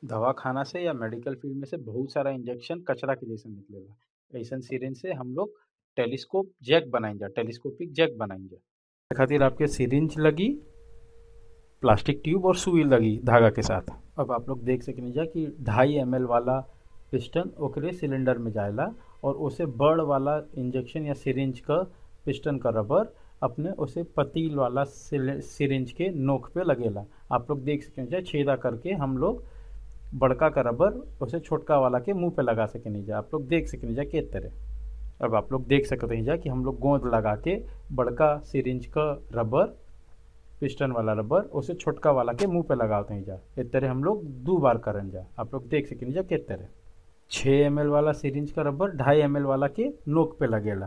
दवाखाना से या मेडिकल फील्ड में से बहुत सारा इंजेक्शन कचरा के जैसन निकलेला ऐसन सिरिंज से हम लोग टेलीस्कोप जैक बनाइजा टेलीस्कोपिक जैक बनाइजा ए खातिर आपके सिरिंज लगी प्लास्टिक ट्यूब और सुई लगी धागा के साथ अब आप लोग देख सकें कि ढाई एम वाला पिस्टन ओकरे सिलेंडर में जाएला और उसे बड़ वाला इंजेक्शन या सिरिंज का पिस्टन का रबर अपने उसे पतील वाला सिरिंज के नोक पे लगेला आप लोग देख सकें छेदा करके हम लोग बड़का का रबर उसे छोटका वाला के मुंह पे लगा सके नहीं जा आप लोग देख सके नहीं जा के तरह अब आप लोग देख सकते हैं जा कि हम लोग गोंद लगा के बड़का सिरिंज का रबर पिस्टन वाला रबर उसे छोटका वाला के मुंह पे लगाते हैं जा इस तरह हम लोग दो बार करन जा आप लोग देख सके नहीं जा के तरह छः एम वाला सिरिंज का रबर ढाई एम वाला के नोक पे लगेला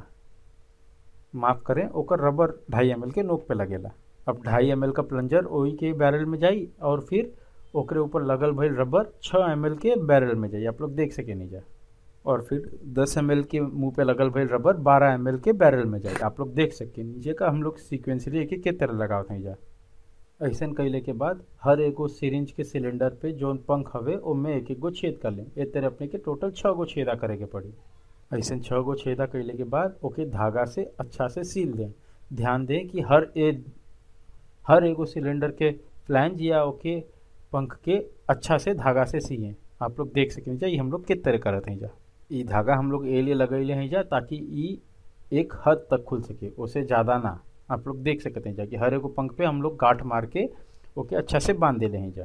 माफ़ करें ओकर रबर ढाई एम के नोक पे लगेला अब ढाई एम का प्लंजर वही के बैरल में जाई और फिर ओकरे ऊपर लगल भइल रबर छः एम के बैरल में जाई आप लोग देख सके नहीं जा और फिर दस एम के मुंह पे लगल भइल रबर बारह एम के बैरल में जाई आप लोग देख सके नीचे का हम लोग सिक्वेंसली एक के तरह लगावत हैं जा ऐसा कैले के बाद हर एगो सिरिंज के सिलेंडर पे जौन पंख हवे ओमे एक एक गो छेद कर लें ए तरह अपने के टोटल छः गो छेदा करे के पड़ी ऐसे छः गो छेदा कैले के बाद ओके धागा से अच्छा से सील दें ध्यान दें कि हर ए हर एगो सिलेंडर के फ्लैंज या ओके पंख के अच्छा से धागा से सिए आप लोग देख सकें जा ये हम लोग किस तरह करत हैं जा ये धागा हम लोग ए लिए लगैले हैं जा ताकि ई एक हद तक खुल सके उसे ज़्यादा ना आप लोग देख सकते हैं जा कि हर एगो पंख पे हम लोग गांठ मार के ओके अच्छा से बांध दे हैं जा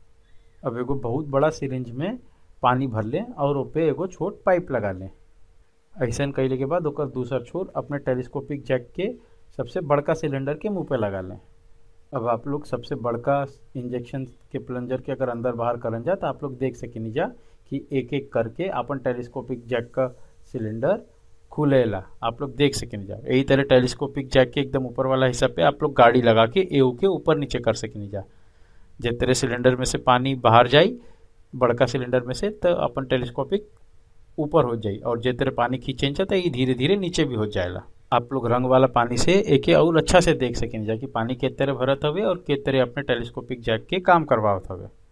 अब एगो बहुत बड़ा सिरिंज में पानी भर लें और ओपे एगो छोट पाइप लगा लें ऐसा कैले के बाद ओकर दूसर छोर अपने टेलीस्कोपिक जैक के सबसे बड़का सिलेंडर के मुंह पे लगा लें अब आप लोग सबसे बड़का इंजेक्शन के प्लंजर के अगर अंदर बाहर करन जा तो आप लोग देख सकें जा कि एक एक करके अपन टेलीस्कोपिक जैक का सिलेंडर खुलेला आप लोग देख सकें जा यही तरह टेलीस्कोपिक जैक के एकदम ऊपर वाला हिस्सा पे आप लोग गाड़ी लगा के एऊ के ऊपर नीचे कर सकें जा जिस तरह सिलेंडर में से पानी बाहर जाई बड़का सिलेंडर में से तो अपन टेलीस्कोपिक ऊपर हो जाई और जिस तरह पानी खींचे तो ये धीरे धीरे नीचे भी हो जाएगा आप लोग रंग वाला पानी से एक और अच्छा से देख सकें जा कि पानी के तरह भरत हवे और के तरह अपने टेलीस्कोपिक जैक के काम करवावत हवे